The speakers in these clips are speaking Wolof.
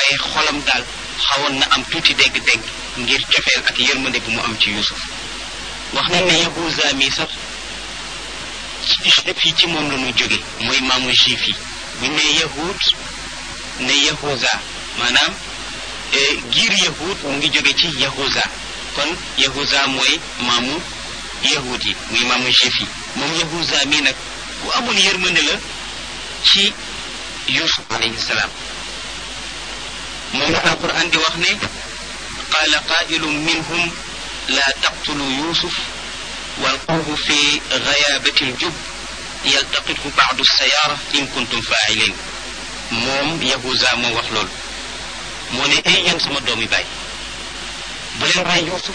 waaye xolam daal xawoon na am tuuti dégg-dégg ngir cofeel ak yërmande bu mu am ci Yuusuf wax nañ ne Yahuza mi sax juif yi ci moom la ñu jóge mooy maamu juif yi buñ ne yahud ne Yahuza maanaam giir yahud mu ngi jóge ci Yahuza kon Yahuza mooy maamu yahud yi muy maamu juif yi moom Yahuza mi nag ku amoon yërmande la ci Yuusuf alayhi salaam moom la alquran di wax ne qaala qaa'ilun minhum laa taqtulu Yuusuf walquuhu fi gayaabati ljub yaltaqithu ba'du sayaara in kuntum faa'ilin moom Yahuza moo wax loolu moo ne ay yéen sama doomi baay bu leen rey Yuusuf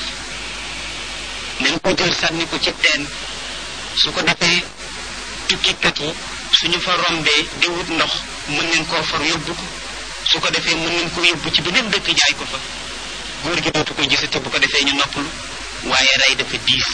nañ ko jël sànni ko ci teen su ko defee tukkikat yi suñu fa rombee di wut ndox mën nañ koo far yóbbu ko su ko defee mën nañ ko yóbbu ci beneen dëkk jaay ko fa góor gi dootu ko gisati bu ko defee ñu noppalu waaye rey dafa diis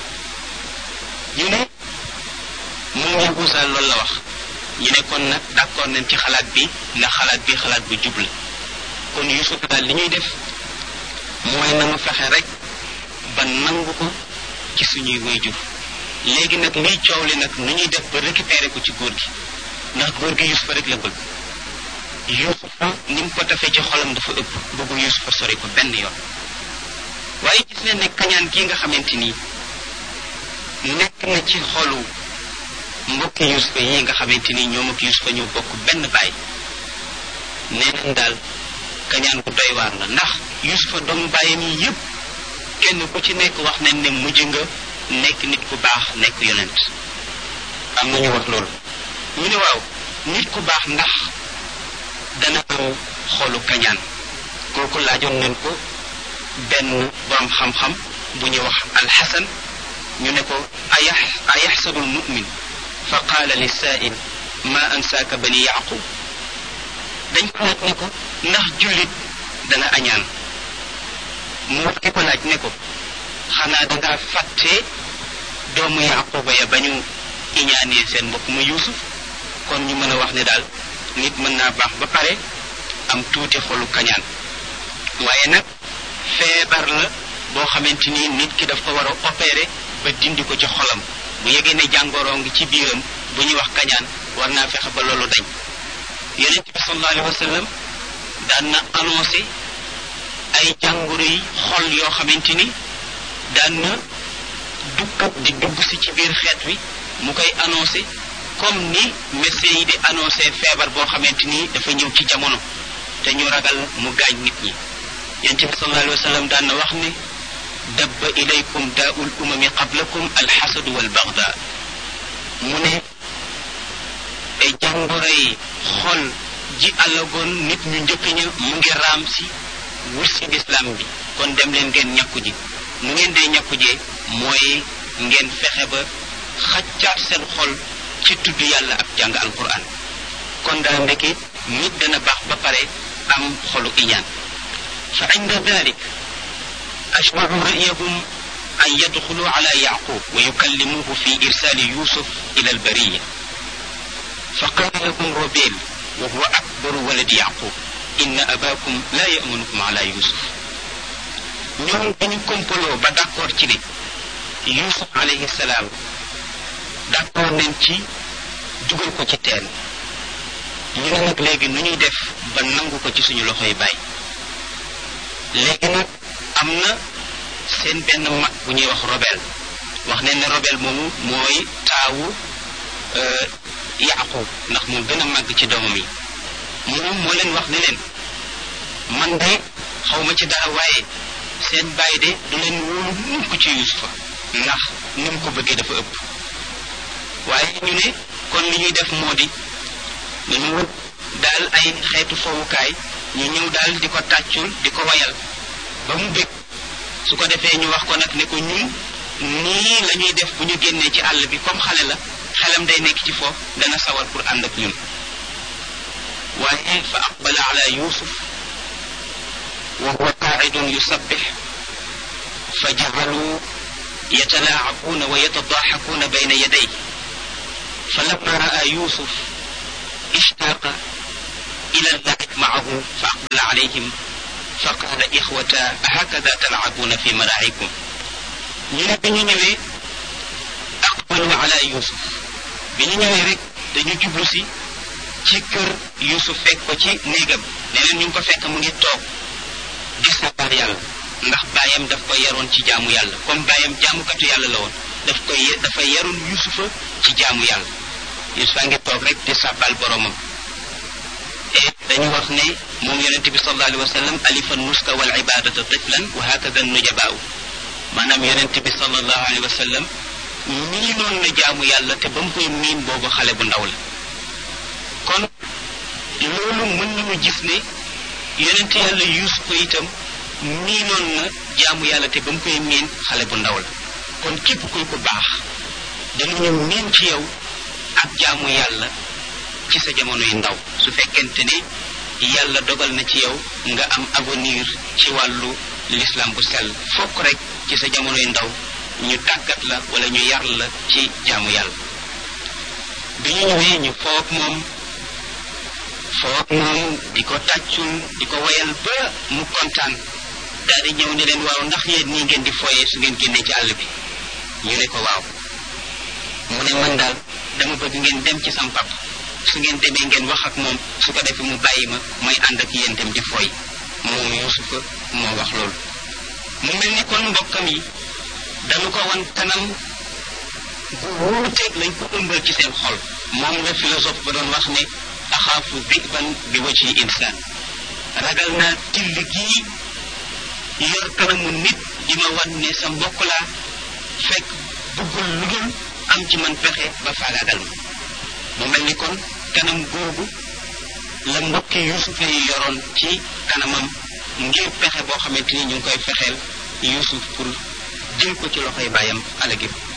ñu ne moom Yahuza loolu la wax ñu ne kon nag d'accord nañ ci xalaat bi ndax xalaat bi xalaat bu jub la kon Yuusuf daal li ñuy def mooy nanu fexe rek ba nangu ko ci suñuy waajur léegi nag liy coow li nag nu ñuy def ba récupérer ko ci góor gi ndax góor gi Yuusufa rek la bëgg Yuusufa ni mu ko defee ci xolam dafa ëpp bëggu Yuusufa sori ko benn yoon waaye gis nañ ne kañaan gi nga xamante ni nekk na ci xolu mbokki Yuusufa yi nga xamante ni ñoom ak Yuusufa ñoo bokk benn baay nee nañ daal kañaan gu doy waar la ndax Yuusufa doomu baayam yi yépp kenn ku ci nekk wax nañ ne mujj nga nekk nit ku baax nekk yonent am na ñu wax loolu ñu ne waaw nit ku baax ndax dana am xolu kañaan kooku laajoon nañ ko benn borom xam-xam bu ñuy wax alxasan ñu ne ko ayax ayaxsabu almumin fa qaala li saail ma ansaaka bani yaqub dañ ko laaj ne ko ndax jullit dana añaan mu wax ki ko laaj ne ko xanaa dangaa fàtte doomu yaquba ya ba ñu iñaanee seen mbokk mu yuusuf kon ñu mën a wax ne daal nit mën naa baax ba pare am tuuti xolu kañaan waaye nag feebar la boo xamante ni nit ki daf ko war a opérer ba dindi ko ci xolam bu yegee ne jàngoroo ngi ci biiram bu ñuy wax kañaan war naa fexe ba loolu dañ yonent bi sallallahu alayhi wa sallam daan na annoncé ay jàngoro yi xol yoo xamante ni daan na dugg di dugg si ci biir xeet wi mu koy annoncé comme ni médecins yi di annoncé feebar boo xamante ni dafa ñëw ci jamono te ñu ragal mu gaañ nit ñi yonent bi sallallahu alayhi wa sallam daan na wax ne dabba ilaykum daaul umami qablakum alxasadu walbaxda mu ne ay jàngoro yi xol ji àllagoon nit ñu njëkk ña mu ngi raam si wut si lislaam bi kon dem leen ngeen ñàkku ji nu ngeen dee ñàkku jee mooy ngeen fexe ba xaccaat seen xol ci tudd yàlla ak jàng alquran kon daal ndeke nit dana baax ba pare am xolu iñaan fa inda dalik ajmacu ra'yahum an yadxulu ala yaqub wa yukallimuhu fi irsali yusuf ila albariya fa qala lahum robel wa huwa akbaru waladi yaqub inna abakum la yamanukum ala yusuf ñoom dañu kompaloo ba d'accord ci ne yusuf alayhi salaam d'accord nañ ci dugal ko ci teen ñu ne nag léegi nu ñuy def ba nangu ko ci suñu loxoy baay léegi nag am na seen benn mag bu ñuy wax robel wax nañ ne robel moomu mooy taawu yaqub ndax moo gën a màgg ci doomam yi moom moo leen wax ne leen man de xawma ci dara waaye seen baay de du leen wóolu mukk ci yusufa ndax ni mu ko bëggee dafa ëpp waaye ñu ne kon li ñuy def moo di dañu wut daal ay xeetu fowukaay ñu ñëw daal di ko tàccul di ko wayal ba mu bég su ko defee ñu wax ko nag ne ko ñun nii la ñuy def bu ñu génnee ci àll bi comme xale la xelam day nekk ci foofu dana sawar pour ànd ak ñun waaye fa aqbala ala yusuf wa huwa qaacidun yusabbix fa jacalu yatalaacabuuna wa yatadaaxakuuna bayna yaday فلما رأى يوسف اشتاق إلى اللعب maahu fa aqbala alayhim fa qaala ixwata hakada talcabuuna fi maraacikum ñu ne bi ñu ñëwee aqbalu ala yusuf bi ñu ñëwee rek dañu jublu si ci kër yusuf fekk ko ci néegam ne leen ñu ngi ko fekk mu ngi toog di sabar yàlla ndax baayam daf ko yaroon ci jaamu yàlla comme baayam jaamukatu yàlla la woon daf koy dafa yaroon yusufa ci jaamu yàlla yusufa ngi toog rek di sàbbal boromam et dañu wax ne moom yonente bi sallallahu alayhi wa sallam alifa nuska wal ibadata tiflan wa hakada nujabaaw maanaam yonente bi sallallahu alayhi wa sallam miinoon na jaamu yàlla te ba mu koy miin boobu xale bu ndaw la kon loolu mën nañu gis ne yonente yàlla yusufa itam miinoon na jaamu yàlla te ba mu koy miin xale bu ndaw la kon képp kuy ko baax danañu miin ci yow ak jaamu yàlla ci sa jamono yu ndaw su fekkente ne yàlla dogal na ci yow nga am avenir ci wàllu l'islam bu sell fokk rek ci sa jamono yu ndaw ñu tàggat la wala ñu yar la ci jaamu yàlla bi ñu ñëwee ñu foog moom foog moom di ko tàccul di ko wayal ba mu kontaan daal di ñëw ne leen waaw ndax yéen nii ngeen di foyee su ngeen génnee ci àll bi ñu ne ko waaw mu ne man daal dama bëgg ngeen dem ci sam pap su ngeen demee ngeen wax ak moom su ko defee mu bàyyi ma may ànd ak yéen dem di foy moom yusufa moo wax loolu mu mel ni kon mbokkam yi dañu ko wan kanam bu wuuteeg lañ ko ëmbal ci seen xol moom la philosophe ba doon wax ne axaafu diban bi waji insaan ragal naa till gii yor kanamu nit di ma wan ne sa mbokk laa fekk bëggul lu dul am ci man pexe ba faagaagal ma mu mel ni kon kanam googu la mbokki yusufa yi yoroon ci kanamam ngir pexe boo xamante ni ñu ngi koy fexeel yusuf pour jël ko ci loxoy bàyyam alagib